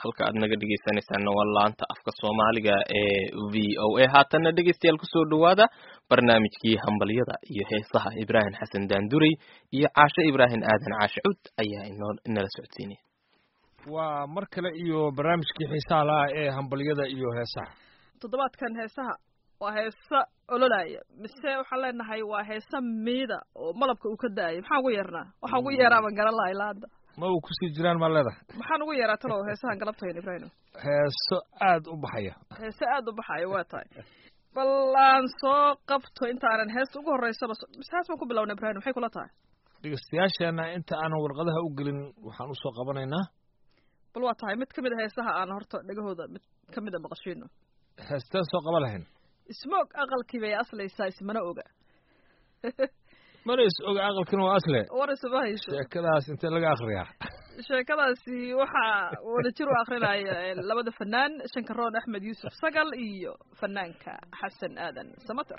halka aad naga dhegeysanaysaana waa laanta afka soomaaliga ee v o a haatanna dhegeystayaal kusoo dhawaada barnaamijkii hambalyada iyo heesaha ibraahim xasan daanduray iyo caashe ibraahim aadan caashe cud ayaa inoo inala socodsiinaya waa mar kale iyo barnaamijkii xiisaha laha ee hambalyada iyo heesaha toddobaadkan heesaha waa heesa ololaya mise waxaan leenahay waa heesa miida oo malabka uu ka da-ayo maxaan ugu yeernaa waxaan ugu yeeraa baan garan laha ilaa hadda ma uu kusii jiraan maa leedahay maxaan ugu yeeraa talow heesahan galabtayn ibraahim heeso aada u baxaya heese aada u baxayo waa tahay bal aan soo qabto intaanan heesta ugu horreysaba mise hees baan ku bilowna ibraahim maxay kula tahay dhegeystayaasheena inta aanan warqadaha u gelin waxaan usoo qabanaynaa bal waa tahay mid ka mid a heesaha aan horta dhegahooda mid ka mid a maqashiino heesteen soo qaban lahayn ismoog aqalkii bay aslaysaa ismana oga mana is oga aqalkina waa asle war isuma hayso sheekadaas intee laga akriyaa sheekadaasi waxaa wadajir u akrinaya labada fanaan shankaroon axmed yuusuf sagal iyo fanaanka xasan aadan samater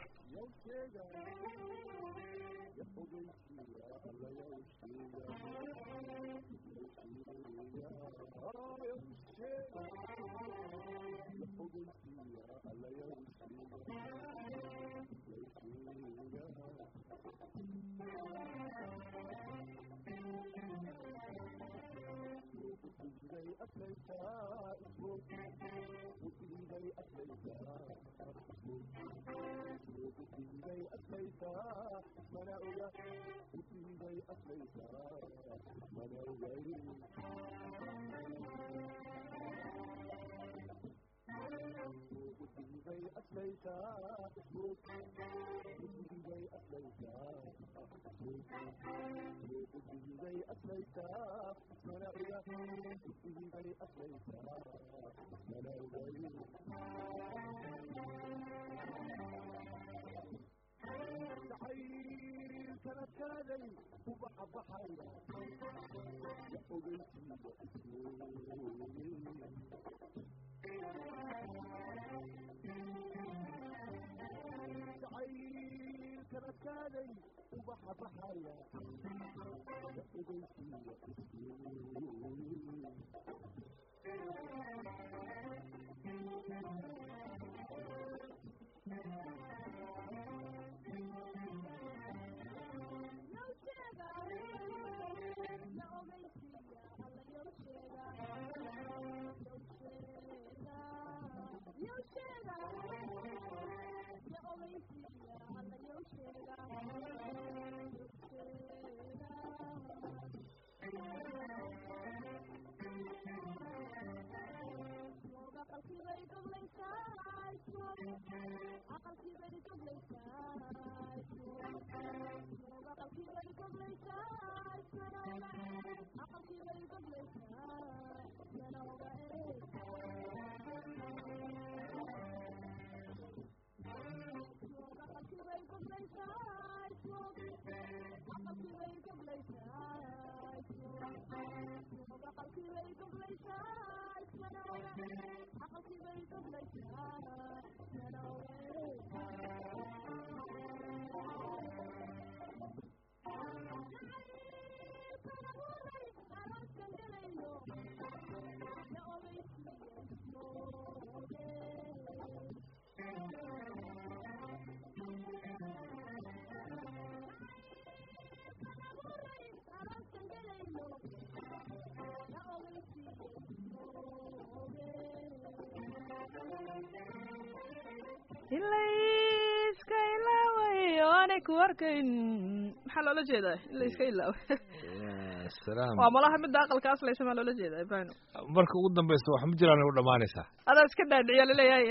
ilayska ilaawayo aanay ku arkayn maxaa loola jeedaa in la iska ilaawo salaam waa malaha midda aqalka aslaysa maa loola jeedaa ibrahim marka ugu dambeysa wax ma jiraan u dhamaanaysaa adaa iska dhaadhiciya laleeyahay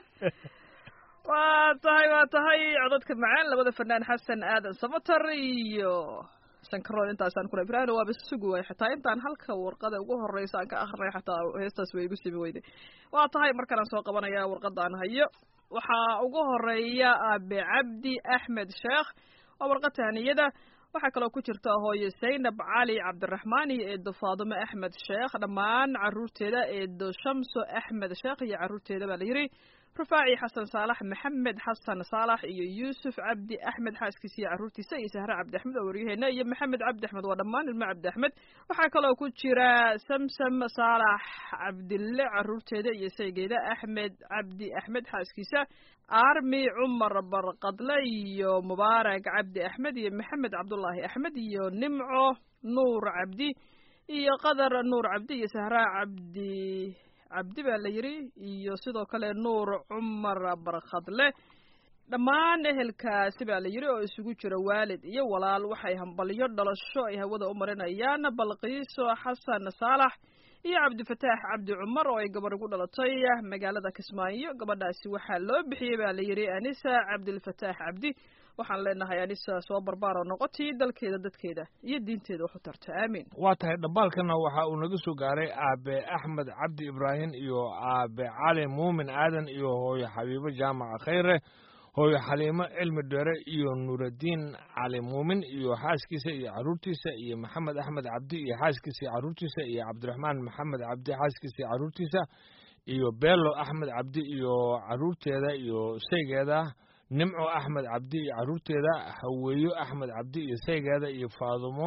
waa tahay waa tahay codadka macaan labada fanaan xasan aadan samater iyo shankaroon intaasaan kula ibrahim waaba sugi waay xataa intaan halka warqada ugu horeysa aan ka akrinay xataa heestaas way igu simi weyday waa tahay markaan soo qabanaya warqada aan hayo waxaa ugu horeeya aabe cabdi axmed sheekh waa warqad tahaniyada waxaa kaloo ku jirta hooyo zaynab cali cabdiraxmaan iyo eedo faadumo axmed sheekh dhammaan caruurteeda eedo shamso axmed sheekh iyo caruurteeda baa la yidhi rufaaci xasan saalax maxamed xasan saalax iyo yuusuf cabdi axmed xaaskiisa iyo carruurtiisa iyo sahre cabdi axmed oo waryaheena iyo maxamed cabdi axmed waa dhammaan ilmo cabdi axmed waxaa kaloo ku jira samsam saalax cabdille carruurteeda iyo saygeeda axmed cabdi axmed xaaskiisa armi cumar barqadle iyo mubaarak cabdi axmed iyo maxamed cabdullaahi axmed iyo nimco nuur cabdi iyo qadar nuur cabdi iyo sahraa cabdi cabdi baa la yidhi iyo sidoo kale nuur cumar barkhadle dhammaan ehelkaasi baa la yidhi oo isugu jira waalid iyo walaal waxay hambalyo dhalasho ay hawada u marinayaan balqiiso xasan saalax iyo cabdifataax cabdi cumar oo ay gabar ugu dhalatay magaalada kismaayo gabadhaasi waxaa loo bixiyey baa la yidhi anisa cabdilfataax cabdi waxaan leenahay anisa soo barbaaro noqotii dalkeeda dadkeeda iyo diinteeda wax u tarta aamiin waa tahay dhambaalkana waxa uu naga soo gaaray aabe axmed cabdi ibraahim iyo aabe cali muumin aadan iyo hooyo xabiibo jaamaca khayre hooyo xaliimo cilmi dheere iyo nuuraddiin cali muumin iyo xaaskiisa iyo carruurtiisa iyo maxamed axmed cabdi iyo xaaskiisa iyo carruurtiisa iyo cabdiraxmaan maxamed cabdi xaaskiisa iyo carruurtiisa iyo beelo axmed cabdi iyo carruurteeda iyo saygeeda nimco axmed cabdi iyo carruurteeda haweeyo axmed cabdi iyo saygeeda iyo faadumo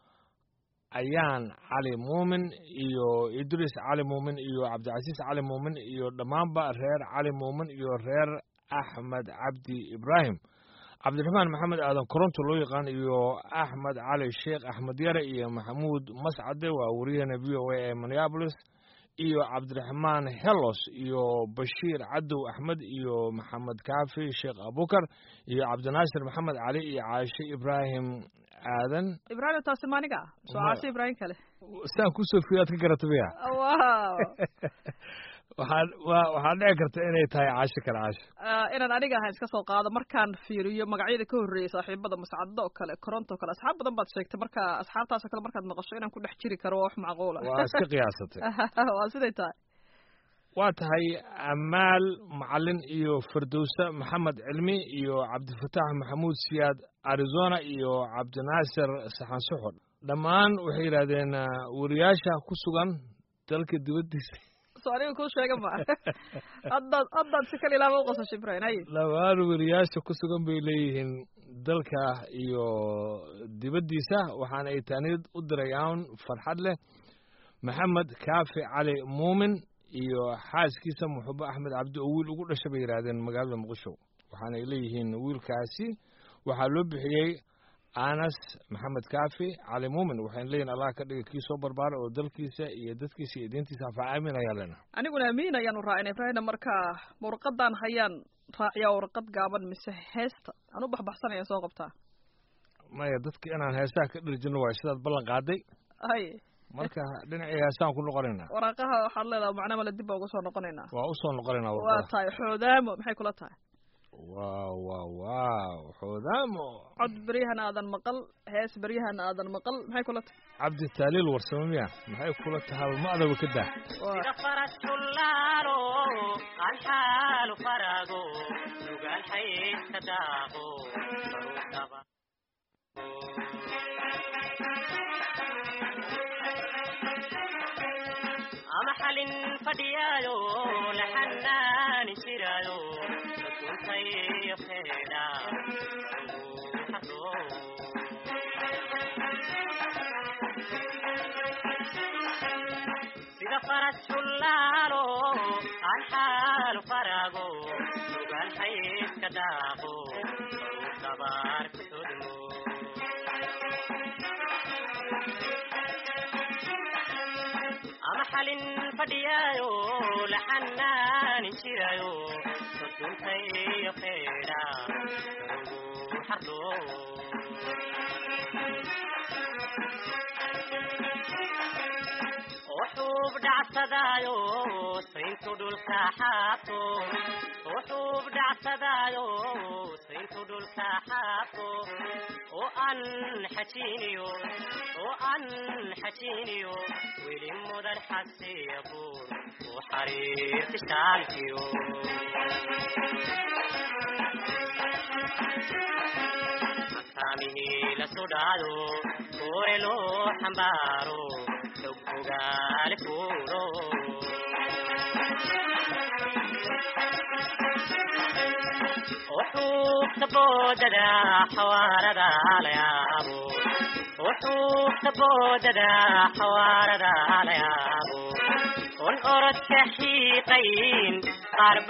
ayaan cali muumin iyo idriis cali muumin iyo cabdicasiis cali muumin iyo dhammaanba reer cali muumin iyo reer axmed cabdi ibraahim cabdiraxmaan maxamed aadan koronto loo yaqaan iyo axmed cali sheekh axmed yare iyo maxamuud mascade waa wariyahana v o a ee minneabolis iyo cabdiraxmaan helos iyo bashiir cadow axmed iyo maxamed kaafi sheekh abukar iyo cabdinaasir maxamed cali iyo caashe ibraahim aadan ibraahim taasi maaniga soo caashe ibraahim kale saan kusoo fiyaad ka garata miya wow waxaa wa waxaa dhici karta inay tahay caasho kale caasho inaan aniga ahayn iska soo qaado markaan fiiriyo magacyada ka horreeyay saaxiibada mascado oo kale koronto o kale asxaab badan baad sheegtay marka asxaabtaasoo kale markaad maqasho inaan ku dhex jiri karo waa wax macquula waa iska qiyaasatay waa siday tahay waa tahay amaal macalin iyo firdowse maxamed cilmi iyo cabdifataax maxamuud siyaad arizona iyo cabdinaasir saxan suxur dhammaan waxay yidhaahdeen wariyaasha ku sugan dalka dibaddiisa so aniga kuu sheega ma haddaad haddaad si kale ilaaba uqasasho ibrahim hay dhammaan wariyaasha ku sugan bay leeyihiin dalka iyo dibaddiisa waxaana ay taaniyad u dirayaan farxad leh maxamed kaafi cali muumin iyo xaaskiisa muxubo axmed cabdi oo wiil ugu dhasha bay yidhaahdeen magaalada muqdisho waxaana ay leeyihiin wiilkaasi waxaa loo bixiyey anas maxamed kaafi cali muumin waxayna leeyihin allah ka dhiga kii soo barbaara oo dalkiisa iyo dadkiisa iyo diintiisa anfaca aamin ayaa lena aniguna amiin ayaanu raacina ibrahimna marka warqadan hayaan raaciyaa warqad gaaban mise heesta aan u baxbaxsanaya soo qabtaa maya dadka inaan heesaha ka dhirjino waayo sidaad ballan qaaday hay marka dhinacii heesaan ku noqonaynaa waraaqaha waxaad leedaha macna male dib baa uga soo noqonaynaa waa usoo noqonaynaa waa warqada tahay xoodaamo maxay kula tahay waaw waaw waaw xoodaamo cod beryahan aadan maqal hees beryahan aadan maqal maxay kula tahay cabdi taaliil warsamo miya maxay kula tahay ma adaba ka daa Waa- sida faras jullaalo aan xaalu farago nugaal xaydka daaqo baruudaba ama xalin fadhiyaayo la xanaani jiraayo dadkuntayo feedha sida faras jullaalo aan xaalu farago nugaal xaydka daaqo dabaar ku sodmo ama xalin fadhiyaayo la xanaanin jiraayo dadkuntayo feedha ugu xardho wuxuub dhacsadaayo sayntu dhulka xaabto wuxuub dhacsadaayo sayntu dhulka xaabto oo aan xajiiniyo oo aan xajiiniyo weli mudan xasiya buur u xariirti shaalkiyo makaamihii la sudhaado koore loo xambaaro xog ogaale fuulo وحوفت بوددا حواردا ليابو وحوفت بوددا حواردا ليابو والأرد كحيقين قرب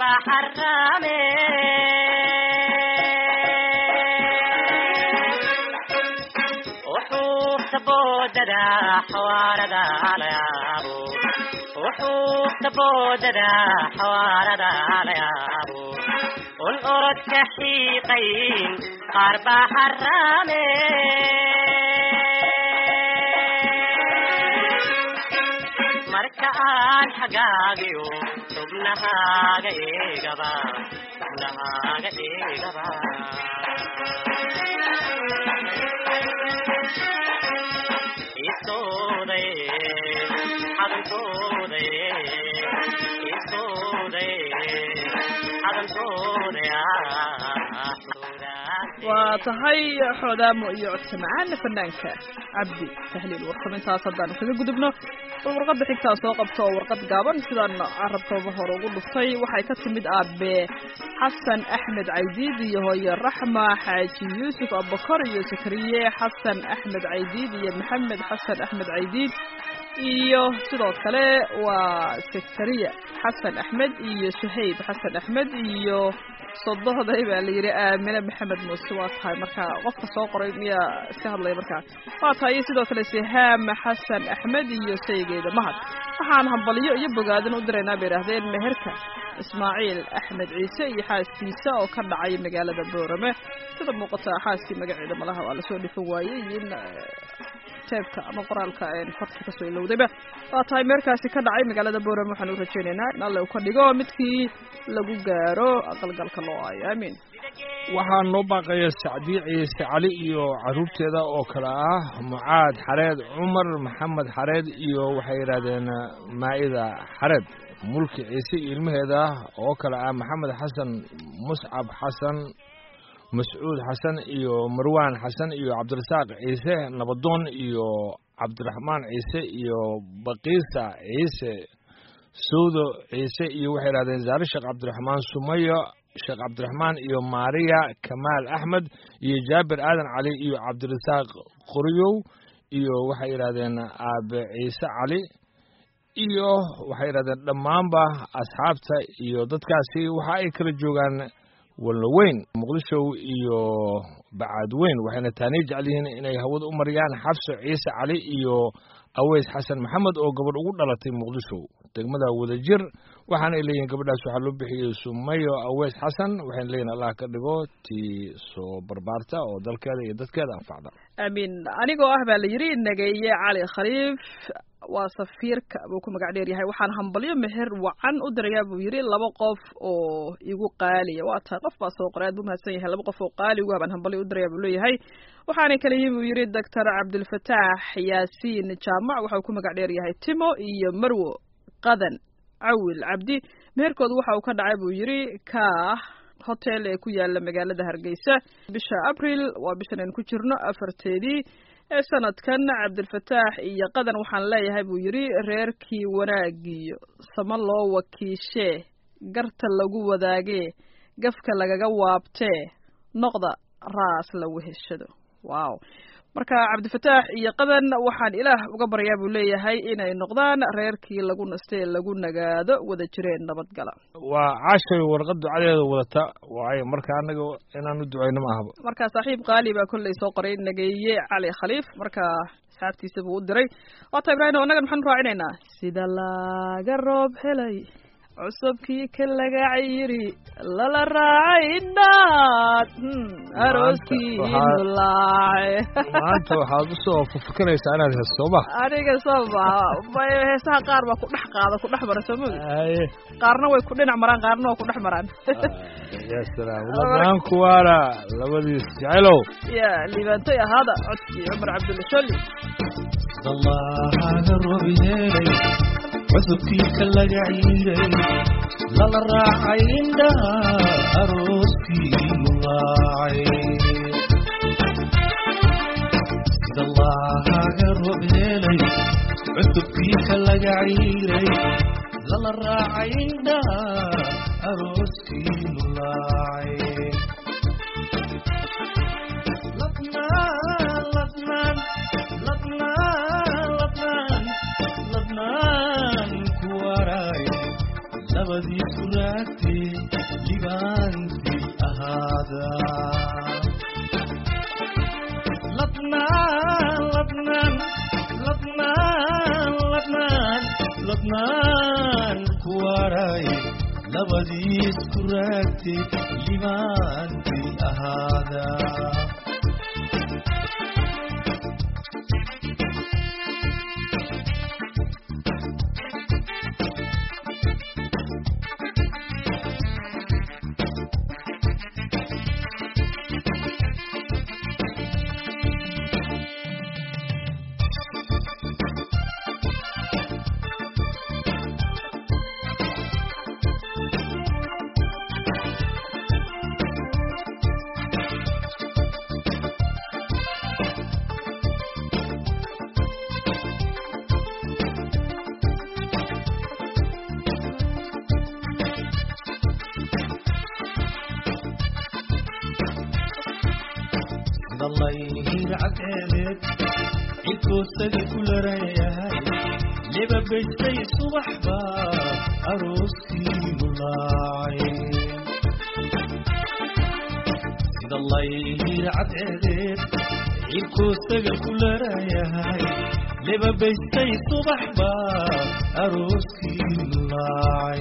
حرامين وحوفت بوددا حواردا ليابو وحوفت بوددا حواردا ليابو والأرد كحيقين قرب حرامين marka aan xagaagiyo xubnahaaga eegaba xubnahaaga eegaba isooday xadankooday isooday xadankooday waa tahay xoodaamo iyo codka macaana fanaanka cabdi tahliil warkamintaas haddaanu kaga gudubno bal warqadda xigtaa soo qabto oo warqad gaaban sidaan carabkooba hore ugu dhuftay waxay ka timid aabe xasan axmed caydiid iyo hooye raxma xaaji yuusuf abubakar iyo sakariye xasan axmed caydiid iyo maxamed xasan axmed caydiid iyo sidoo kale waa sakariya xasan axmed iyo suhayb xasan axmed iyo sodohday baa la yidhi aamine maxamed muuse waa tahay marka qofka soo qoray miyaa iska hadlaya markaa waa tahay iyo sidoo kale sihaam xasan axmed iyo saygeeda mahad waxaan hambaliyo iyo bogaadin u diraynaa bay idhaahdeen meherka ismaaciil axmed ciise iyo xaaskiisa oo ka dhacay magaalada boorame sida muuqata xaaskii magaceeda malaha waa lasoo dhifan waayey iyo in teebka ama qoraalka farta kasoo ilowdayba waa tahay meerkaasi ka dhacay magaalada boorame waxaan u rajaynaynaa in alle uu ka dhigo midkii lagu gaaro aqalgalka loo aayo aamiin waxaa noo baaqaya sacdiye ciise cali iyo caruurteeda oo kale ah mucaad xareed cumar maxamed xareed iyo waxay yidhaahdeen maa'ida xareed mulki ciise iyo ilmaheeda oo kale ah maxamed xasan muscab xasan mascuud xasan iyo marwaan xasan iyo cabdirasaaq ciise nabadoon iyo cabdiraxmaan ciise iyo bakiisa ciise sawdo ciise iyo waxay idhahdeen zaare sheekh cabdiraxmaan sumayo sheekh cabdiraxmaan iyo maariya kamaal axmed iyo jaabir aadan cali iyo cabdirasaaq qoryow iyo waxay yidhahdeen aabe ciise cali iyo waxay yidhahdeen dhammaanba asxaabta iyo dadkaasi waxa ay kala joogaan walloweyn muqdisho iyo bacaadweyn waxayna taanii jecel yihiin inay hawada u mariyaan xabso ciise cali iyo aweys xasan maxamed oo gabadh ugu dhalatay muqdisho degmada wadajir waxaana ay leeyihiin gabadhaas waxaa loo bixiyey sumayo aweys xasan waxayna leeyihin allah ka dhigo tii soo barbaarta oo dalkeeda iyo dadkeeda anfacda aamiin anigoo ah baa la yidhi nageeye cali khaliif waa safiirka buu ku magac dheer yahay waxaan hambalyo meher wacan u dirayaa buu yidhi laba qof oo igu qaaliya waa tahay qof baa soo qoray aad buu mahadsan yahay laba qof oo qaali ugu habaan hambalyo u dirayaa buu leeyahay waxaanay kala yihiin buu yidhi doctor cabdilfataax yaasiin jaamac waxa uu ku magac dheer yahay timo iyo marwo qadan cawil cabdi meherkooda waxa uu ka dhacay buu yidhi kaah hotel ee ku yaala magaalada hargeysa bisha abril waa bishan aynu ku jirno afarteedii ee sanadkan cabdilfataax iyo qadan waxaan leeyahay buu yidhi reerkii wanaagiyo sama loo wakiishee garta lagu wadaagee gafka lagaga waabtee noqda raas la weheshado wow marka cabdifataax iyo qadan waxaan ilaah uga baryaa buu leeyahay inay noqdaan reerkii lagu nastay ee lagu nagaado wada jireen nabadgala waa caashay warqad ducadeeda wadata waayo marka anaga inaan u ducayno ma ahaba marka saaxiib qaali baa kolley soo qoray nageeye cali khaliif marka asxaabtiisa buu u diray waata ibraahim annagan maxaanu raacinaynaa sida laga roob helay cusubkii ka laga cayiri lala raacay indhaad arooskii nulaace maanta waxaad usoo fafakanaysaa inaad hees sooma aniga soo maha heesaha qaar baa ku dhex qaada ku dhex mara soo mogi aye qaarna way ku dhinac maraan qaarna waa ku dhex maraan ya salaam lamaan kuwaana labadiis jecelow ya liibaantay ahaada codkii cumar cabdulla sholli dallaaga roob yeelay cusubkii ka laga ciiray lala raacay indhaha arooskii mulaacay dallaaga roob yeelay cusubkii ka laga ciiray lala raacay indhaha arooskii mulaacay labadiisu raagtee libaantii ahaada ladnaan ladnaan ladnaan ladnaan ladnaan ku waray labadiisku raagtee libaantii ahaada sidallayhiir cadceedeed cidkoosagi ku larayahay leba bestay subaxba arooskii mulaacay sidallayhiir cadceedeed cidkoosaga ku larayahay leba bestay subaxba arooskii mulaacay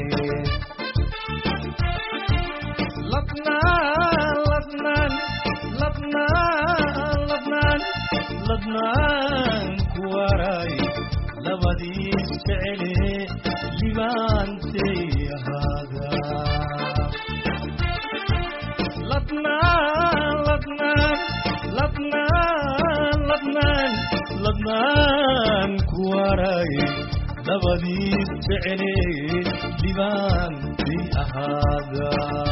ladnaan ladnaan ladnaan ladnaan ladnaan ku waray labadiis jecele libaantay ahaada ladnaan ladnaan ladnaan ladnaan ladnaan ku waray labadiis jecele libaantay ahaada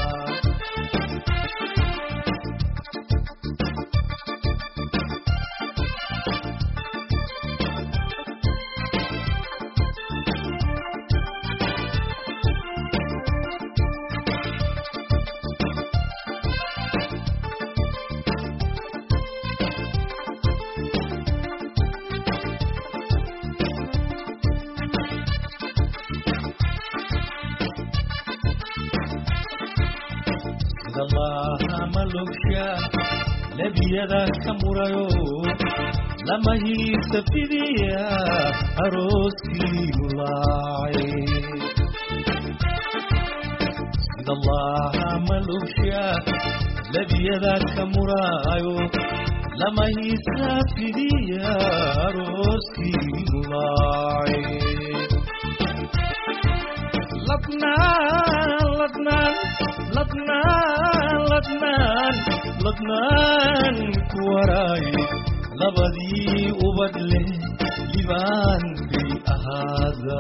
sidallaha malogsha lebiyada ka murayo lama hiisa fidiya arooskii mulaacay sidallaha malogsha lebiyada ka murayo lama hiisa fidiya arooskii mulaacay ladnaan ladnaan ladnaan ladnaan ladnaan ku waray labadii ubad leh libaanbay ahaada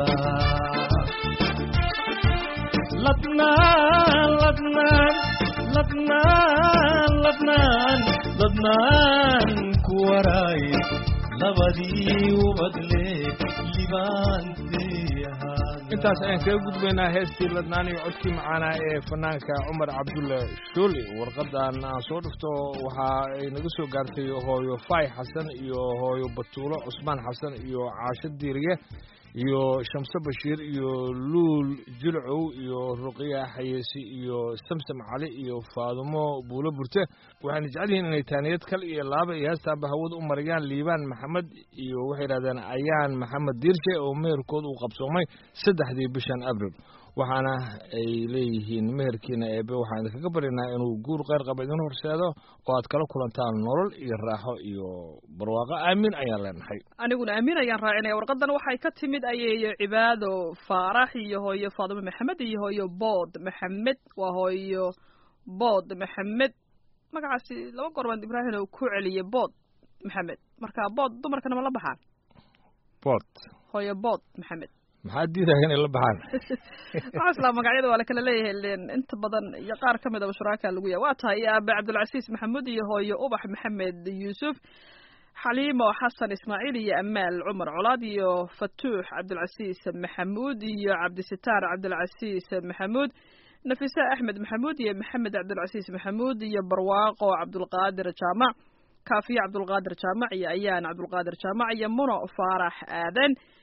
ladnaan ladnaan ladnaan ladnaan ladnaan ku waray labadii ubad leh libaantay ahaada intaas ayaan kaga gudbaynaa heestii ladnaan iyo codkii macaanaa ee fanaanka cumar cabdulle shooli warqadan aan soo dhifto waxa ay naga soo gaartay hooyo fay xasan iyo hooyo batuulo cusmaan xasan iyo caasho diiriye iyo shamse bashiir iyo luul jilcow iyo ruqiya xayeesi iyo samsam cali iyo faadumo buulo burte waxayna jecel yihiin inay taaniyad kal iyo laaba iyo heestaaba hawada u marayaan liibaan maxamed iyo waxay yidhahdeen ayaan maxamed diirshe oo meherkood uu qabsoomay saddexdii bishan abril waxaana ay leeyihiin meherkiina eebe waxaan idinkaga baryaynaa inuu guur kheyr qaba idin horseedo oo aad kala kulantaan nolol iyo raaxo iyo barwaaqo aamin ayaan leenahay aniguna aamin ayaan raacinaya warqadan waxay ka timid ayeeyo cibaado faarax iyo hooyo faadimo maxamed iyo hooyo bood maxamed waa hooyo bood maxamed magacaasi laba goor baan ibraahim oo ku celiyay bood maxamed marka bood dumarkana ma la baxaan bood hooyo bood maxamed maxaa diidaya inay la baxaan waxaa islaa magacyada waa la kala leeyahay len inta badan iyo qaar ka mid aba shuraaka lagu yahay waa tahay aabe cabdulcasiis maxamuud iyo hooyo ubax maxamed yuusuf xaliimo xasan ismaaciil iyo amaal cumar colaad iyo fatuux cabdulcasiis maxamuud iyo cabdisitaar cabdulcasiis maxamuud nafisa axmed maxamuud iyo maxamed cabdulcasiis maxamuud iyo barwaaqo cabdulqaadir jaamac kaafiye cabdulqaadir jaamac iyo ayaan cabdulqaadir jaamac iyo muno faarax aadan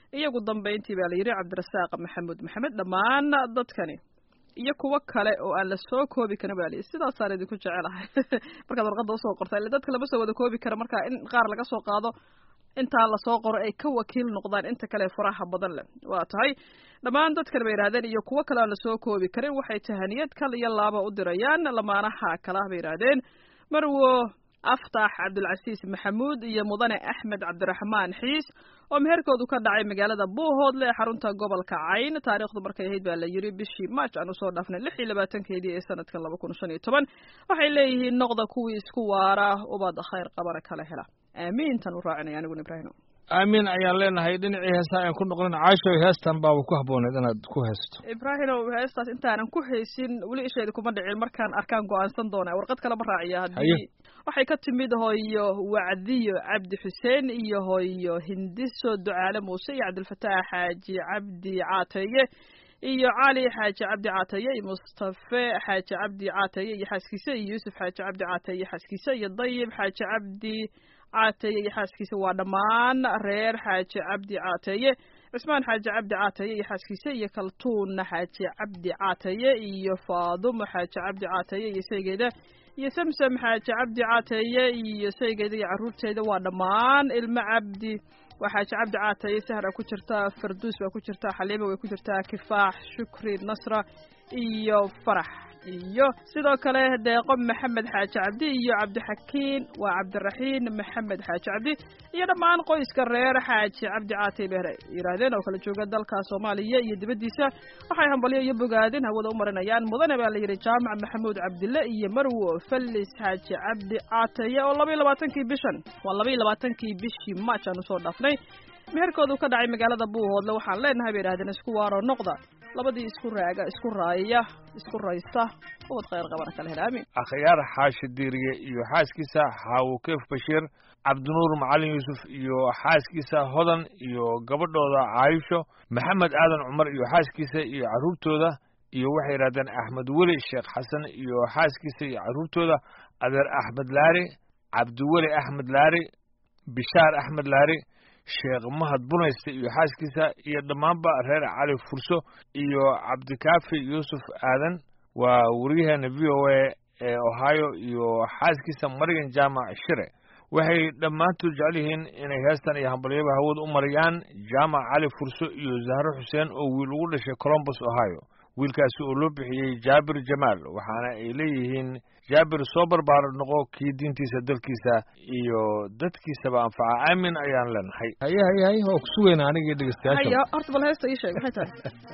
iyo ugu dambayntii baa la yidhi cabdirasaaq maxamuud maxamed dhammaan dadkani iyo kuwo kale oo aan la soo koobi karin baa layidhi sidaasaan idinku jecelahay markaad warqadda usoo qorta ille dadka lama soo wada koobi kara marka in qaar laga soo qaado intaa lasoo qoro ay ka wakiil noqdaan inta kale faraha badan leh waa tahay dhammaan dadkan bay yidhahdeen iyo kuwo kale aan lasoo koobi karin waxay tahaniyad kal iyo laaba u dirayaan lamaanaha kala bay yidhaahdeen marwo aftax cabdulcasiis maxamuud iyo mudane axmed cabdiraxmaan xiis oo meherkoodu ka dhacay magaalada buuhoodle ee xarunta gobolka cayn taariikhdu markay ahayd baa la yidhi bishii march aan usoo dhaafnay lix iyo labaatankeedii ee sanadkan laba kun shan iyo toban waxay leeyihiin noqda kuwii isku waara ubad khayr qabana kala hela aamiintan u raacinaya aniguna ibraahim aamiin ayaan leenahay dhinacii heestaa aan ku noqlin caasho heestan baaba ku habbooneed inaad ku heesto ibraahimow heestaas intaanan ku haysin weli isheeda kuma dhicin markaan arkaan go-aansan doona warqad kalema raaciya haddii waxay ka timid hooyo wacdiyo cabdi xuseen iyo hooyo hindiso ducaale muuse iyo cabdilfataax xaaji cabdi caateeye iyo cali xaaji cabdi caateeye iyo mustafe xaaji cabdi caateeye iyo xaaskiisa iyo yuusuf xaaji cabdi caateeye iyo xaaskiisa iyo dayib xaaji cabdi caateeye iyo xaaskiisa waa dhammaan reer xaaji cabdi caateeye cusmaan xaaji cabdi caateeye iyo xaaskiisa iyo kaltuun xaaji cabdi caateeye iyo faadumo xaaji cabdi caateeye iyo saygeeda iyo samsam xaaji cabdi caateeye iyo saygeeda iyo carruurteeda waa dhammaan ilmo cabdi waa xaaji cabdi caateeye sahra ku jirta farduus baa ku jirta xaliima way ku jirtaa kifaax shukri nasra iyo farax iyo sidoo kale deeqo maxamed xaaji cabdi iyo cabdixakiin waa cabdiraxiin maxamed xaaji cabdi iyo dhammaan qoyska reer xaaji cabdi caatay beere yidhaahdeen oo kala jooga dalka soomaaliya iyo dibaddiisa waxay hambalyo iyo bogaadin hawada u marinayaan mudane baa la yidhi jaamac maxamuud cabdille iyo marwo fallis xaaji cabdi caataye oo laba iyo labaatankii bishan waa laba iyo labaatankii bishii march aan usoo dhaafnay meherkoodu ka dhacay magaalada buuhoodle waxaan leenahay bay yidhahdeen isku waaro noqda labadii isku raaga isku raaya isku raysta ubad khayr qabana kala hela aamin akhyaar xaashi diiriye iyo xaaskiisa xaawukeef bashiir cabdinuur macalin yuusuf iyo xaaskiisa hodan iyo gabadhooda caayisho maxamed aadan cumar iyo xaaskiisa iyo carruurtooda iyo waxay yidhahdeen axmed weli sheekh xasan iyo xaaskiisa iyo carruurtooda adeer axmed laari cabdiweli axmed laari bishaar axmed laari sheekh mahad bunayste iyo xaaskiisa iyo dhammaanba reer cali furso iyo cabdikaafi yuusuf aadan waa wariyaheena v o a ee ohio iyo xaaskiisa marigan jaamac shire waxay dhammaantood jecel yihiin inay heestan iyo hambalyaba hawada u mariyaan jaamac cali furso iyo zahro xuseen oo wiil ugu dhashay colombus ohio wiilkaasi oo loo bixiyey jaabir jamaal waxaana ay leeyihiin jaabir soo barbaar noqo kii diintiisa dalkiisa iyo dadkiisaba anfaca aamin ayaan leenahay haye haye haye waa ku sugayna anigii dhegeystayaasha haya horta bal heesta ii sheeg maxay tahay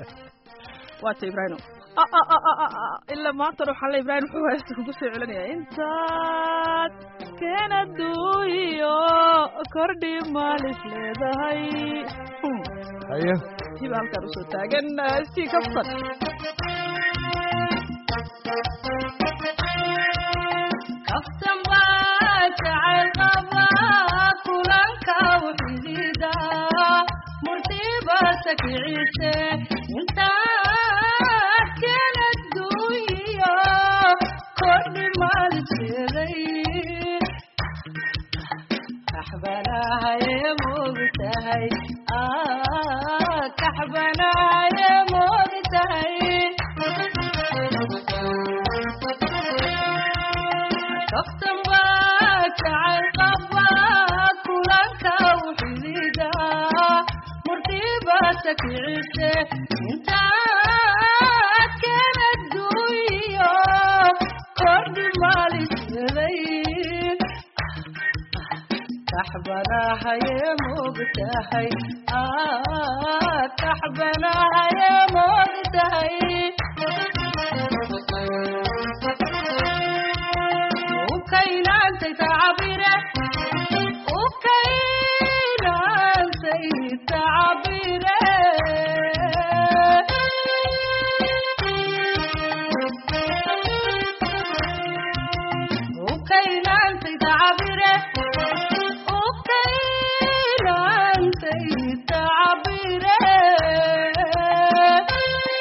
waa ta ibraahimo ilaa maantana waxaa le ibraahim wuxuu heesta kugu soo celinaya intaad keenaduuyo kordhi maalis leedahay haye hiba halkaan usoo taagan sii kaftan kaftan baa jacayl qaba kulanka wuxidida murtiba sakiciise intaad kala duuyo kordhi maalisheeday kaxbanahaye moogtahay kaxbanahaye moogtahay kaftan baa jacayl qaba kulanka wuxidida murtiba sakiciise intaad kala duuyo kordhi maalisheeday kaxbanahaye moogtahay kaxbanahaye moogtahay ukaynantay tacabire ukaynantay tacabire ukaynantay tacabire ukaynantay tacabire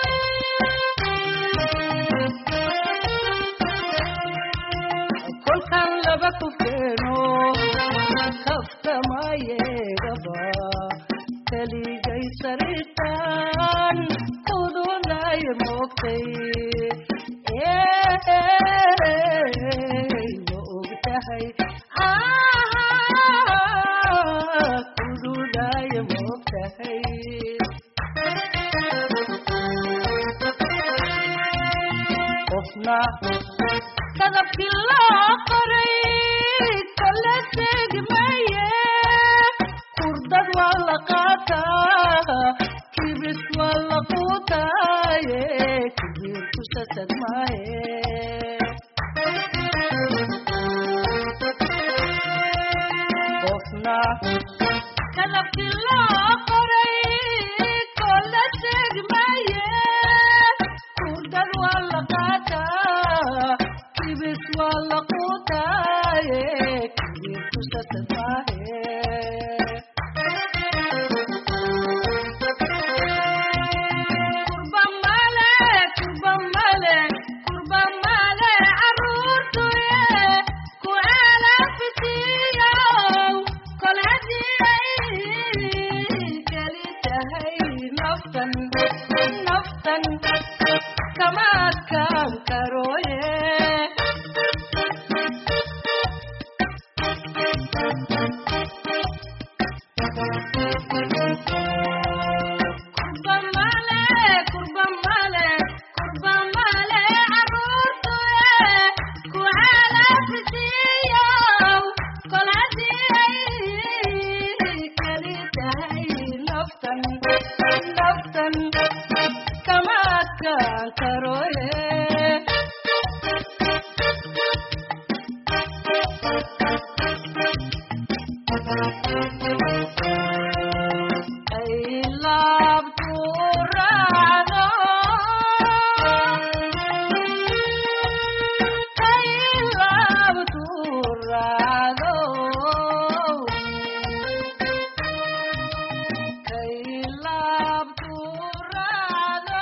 moogtay ma ogtahay kududaya moogtahay qofna kadabkii loo qoray kala tegi maye kurdad waa la qaataa kibis waa la quutaaye kibir kusasad maaye qofna kadabkii loo qoray kala tegi maye kurdad waa la qaataa kibis waa la quutaaye kibir kusasad maaye kurba male kurba male kurba male caruurtuye ku alafisiyow kol hadii keli tahay naftan naftan kama adkaan karooye kurba male kurba male kurba male caruurtuye ku alafisiyow kol hadii ay keli tahay naftan naftan kama adkaan karooye ay laabtu raacdo ay laabtu raacdo ay laabtu raacdo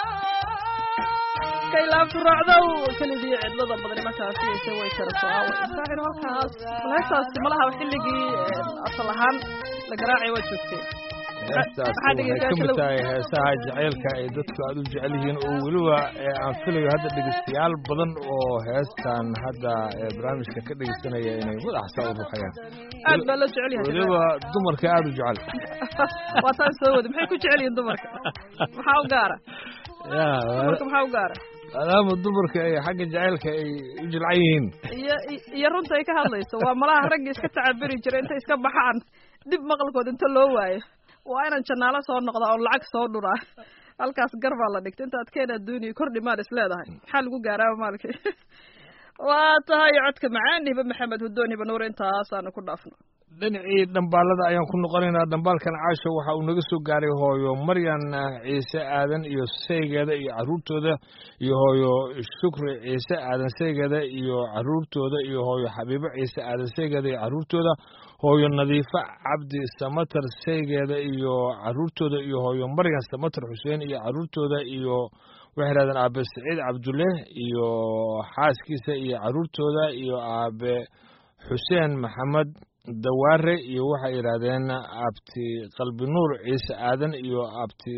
kay laabtu raacdow kelidii cidlada badani markaasi ise way kala soaawe saaxir halkaas heestaasi malaha xilligii asal ahaan la garaacay waa joogtay heestaasi maxaa waxay ka dhegeystayaasha mid lagu- tahay heesaha jacaylka ay dadku aad u jecel yihiin oo weliba ee aan filayo hadda dhegeystayaal badan oo heestan hadda ee barnaamijka ka dhegeysanaya inay madaxsa u ruxayaan aad baa loo jecel yahay weliba dumarka aada u jecel waa taan soo wada maxay ku jecel yihiin dumarka maxaa u gaara ya dumarka maxaa u gaara maadaama dumarka ay xagga jacaylka ay u jilcan yihiin iyo iyo runta ay ka hadlayso waa malaha ragga iska tacabiri jira intay iska baxaan dib maqalkood inta loo waayo waa inaan janaalo soo noqda oo lacag soo dhuraa halkaas gar baa la dhigta intaad keen adduuniya kordhi maad is leedahay maxaa lagu gaaraaba maalkii waa tahay codka macaan hibe maxamed hudoon hibe nuur intaasaanu ku dhaafno dhinacii dhambaalada ayaan ku noqonaynaa dhambaalkan caasho waxa uu naga soo gaaray hooyo maryan ciise aadan iyo saygeeda iyo caruurtooda iyo hooyo shukri ciise aadan saygeeda iyo caruurtooda iyo hooyo xabiibo ciise aadan saygeeda iyo caruurtooda hooyo nadiifo cabdi samatar saygeeda iyo caruurtooda iyo hooyo maryan samatar xuseen iyo caruurtooda iyo waxay yidhahdeen aabe saciid cabdulle iyo xaaskiisa iyo caruurtooda iyo aabe xuseen maxamed dawaare iyo waxay yidhaahdeen abti qalbi nuur ciise aadan iyo abti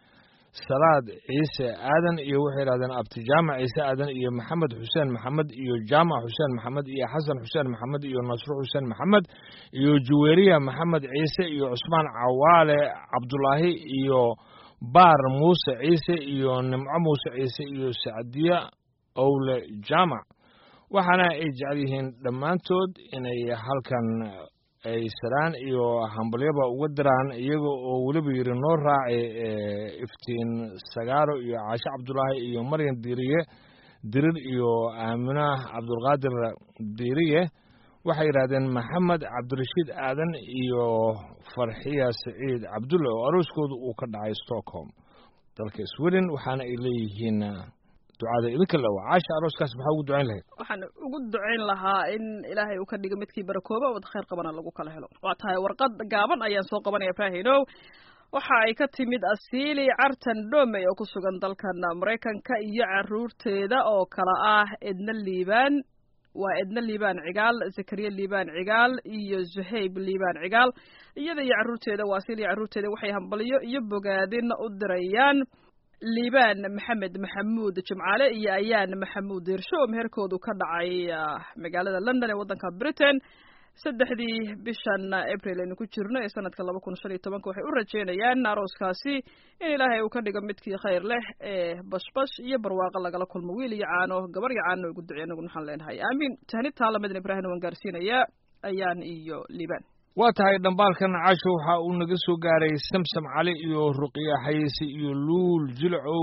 salaad ciise aadan iyo waxay yidhahdeen abti jaamac ciise aadan iyo maxamed xuseen maxamed iyo jaamac xuseen maxamed iyo xasan xuseen maxamed iyo nasro xuseen maxamed iyo juweeriya maxamed ciise iyo cusmaan cawaale cabdulaahi iyo baar muuse ciise iyo nimco muuse ciise iyo sacdiya owle jaamac waxaana ay jecel yihiin dhammaantood inay halkan ay saraan iyo hambalyaba uga diraan iyaga oo weliba yidhi noo raaci iftiin sagaaro iyo caashe cabdulaahi iyo maryan diiriye dirir iyo aamina cabdulqaadir diiriye waxay yidhahdeen maxamed cabdirashiid aadan iyo farxiya saciid cabdulle oo arooskooda uu ka dhacay stockholm dalka sweden waxaana ay leeyihiin ducada idinka le waa caasha arooskaas maxaa ugu ducayn lahayd waxaan ugu ducayn lahaa in ilaahay uu ka dhigo midkii barakooba wad khayr qabana lagu kala helo waa tahay warqad gaaban ayaan soo qabanaya faahinow waxa ay ka timid asiili cartan dhomey oo ku sugan dalkan maraykanka iyo caruurteeda oo kala ah edna liibaan waa edna liibaan cigaal zakariya liibaan cigaal iyo zuhayb liibaan cigaal iyada iyo caruurteeda waa asiili iyo caruurteeda waxay hambalyo iyo bogaadin u dirayaan liibaan maxamed maxamuud jimcaale iyo ayaan maxamuud diirsho oo meherkoodu ka dhacay magaalada london ee waddanka britain saddexdii bishan april aynu ku jirno ee sanadka laba kun shan iyo tobanka waxay u rajeynayaan arooskaasi in ilaahay uu ka dhigo midkii khayr leh ee bashbash iyo barwaaqo lagala kulmo wiil iyo caano gabar iyo caano ugu ducey anagu waxaan leenahay aamiin tahnid taalamadin ibraahim waan gaarsiinayaa ayaan iyo liibaan waa tahay dhambaalkan casho waxa uu naga soo gaaray samsam cali iyo ruqiya xayeyse iyo luul jilcow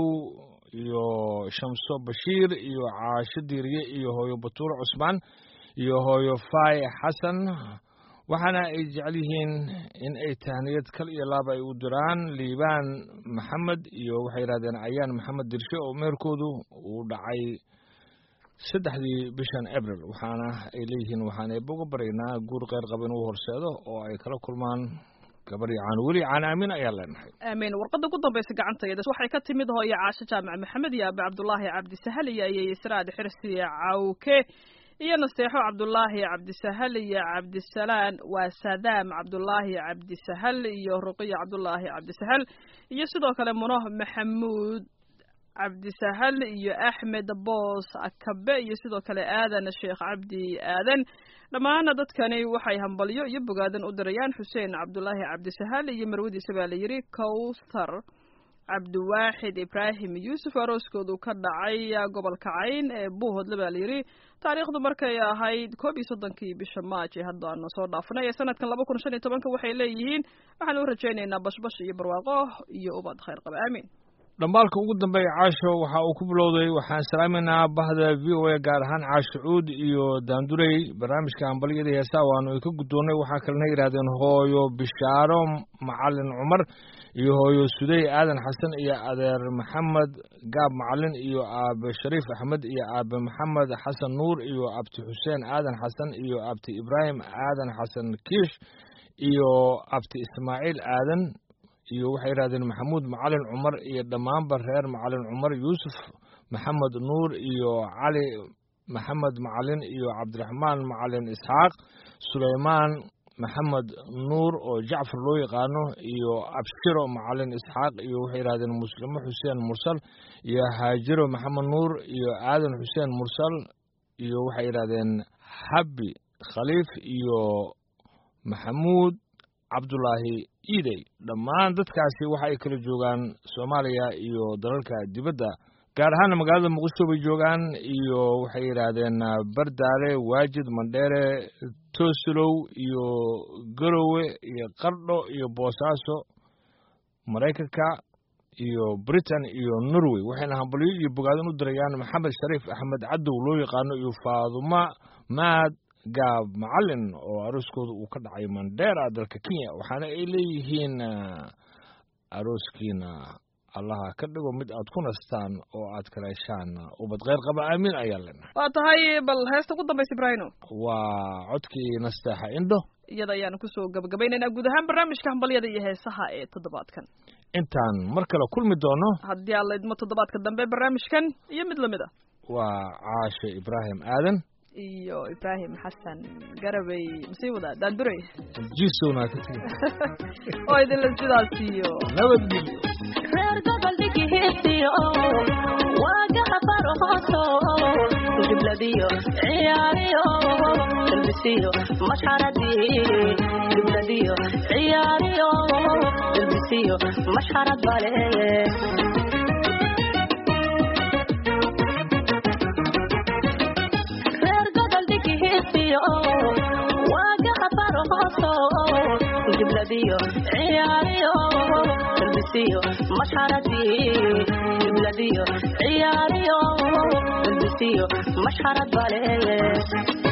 iyo shamso bashiir iyo caasho diiriye iyo hooyo batuulo cusmaan iyo hooyo faay xasan waxaana ay jecel yihiin in ay tahniyad kal iyo laaba ay u diraan liibaan maxamed iyo waxay yidhahdeen ayaan maxamed dirshe oo meerkoodu uu dhacay saddexdii bishan abril waxaana ay leeyihiin waxaan eeboga baryaynaa guur kheyr qaba inuu horseedo oo ay kala kulmaan gabar iyo caan weli caan aamin ayaan leenahay aamiin warqadda ugu dambaysa gacantayda waxay ka timid hooyo caasho jaamac maxamed iyo aabe cabdulaahi cabdisahal iyo ayay israad xirsi cawke iyo naseexo cabdulaahi cabdisahal iyo cabdisalaan waa sadaam cabdulaahi cabdisahal iyo ruqiya cabdulaahi cabdisahal iyo sidoo kale muno maxamuud cabdisahal iyo axmed boos akabe iyo sidoo kale aadan sheekh cabdi aadan dhammaana dadkani waxay hambalyo iyo bogaadan u dirayaan xuseen cabdulaahi cabdisahal iyo marwadiisa baa la yidhi cowthar cabdiwaaxid ibraahim yuusuf arooskoodu ka dhacay gobolka cayn ee buuhodle baa la yidhi taariikhdu markay ahayd koob iyo soddonkii bisha maaj ee hadda aanu soo dhaafnay ee sanadkan laba kun shan iyo tobanka waxay leeyihiin waxaan u rajaynaynaa bashbash iyo barwaaqo iyo ubad khayr qaba aamiin dhambaalka ugu dambeeya caasho waxa uu ku bilowday waxaan salaaminaynaa bahda v o a gaar ahaan caasho cuud iyo daandurey barnaamijka hambalyada heesaa waanu ay ka guddoonnay waxaa kalena yidhahdeen hooyo bishaaro macalin cumar iyo hooyo sudey aadan xasan iyo adeer maxamed gaab macalin iyo aabe shariif axmed iyo aabe maxamed xasan nuur iyo abti xuseen aadan xasan iyo abti ibraahim aadan xasan kiish iyo abti ismaaciil aadan iyo waxay yidhahdeen maxamuud macalin cumar iyo dhammaanba reer macalin cumar yuusuf maxamed nuur iyo cali maxamed macalin iyo cabdiraxmaan macalin isxaaq suleymaan maxamed nuur oo jacfar loo yaqaano iyo abshiro macalin isxaaq iyo waxay yidhahdeen muslimo xuseen mursal iyo haajiro maxamed nuur iyo aadan xuseen mursal iyo waxay yidhahdeen xabbi khaliif iyo maxamuud cabdulaahi iidey dhammaan dadkaasi waxa ay kala joogaan soomaaliya iyo dalalka dibadda gaar ahaana magaalada muqdisho bay joogaan iyo waxay yidhaahdeen bardaale waajid mandheere toosilow iyo garowe iyo qardho iyo boosaaso maraykanka iyo britain iyo norway waxayna hambalyo iyo bogaadin u dirayaan maxamed shariif axmed cadow loo yaqaano iyo faaduma maad gaab macalin oo arooskooda uu ka dhacay mandera dalka kenya waxaana ay leeyihiin arooskiina allaha ka dhigo mid aad ku nastaan oo aad kala heshaan ubad kheyr qaba aamin ayaa leenahay waa tahay bal heesta ugu dambaysa ibraahino waa codkii nasteexa indho iyada ayaanu kusoo gabagabaynaynaa guud ahaan barnaamijka hambalyada iyo heesaha ee toddobaadkan intaan mar kale kulmi doono haddii aad laydmo toddobaadka dambe barnaamijkan iyo mid lamid a waa caashe ibraahim aadan iyo ibraahim xasan garabay masii wadaa daandurey jisowna ka tegi oo idinla sidaas iyo nabadgelyo reer gobol dhigihiisiyo waagaha farhooso gibladiyo ciyaariyo dalbisiyo mashxaradii gibladiyo ciyaariyo dalbisiyo mashxarad bale reer gobol dhigihiisiyo waagaha farhooso gibladiyo ciyaariyo dalbisiyo mashxaradii gibladiyo ciyaariyo dalbisiyo mashxarad bale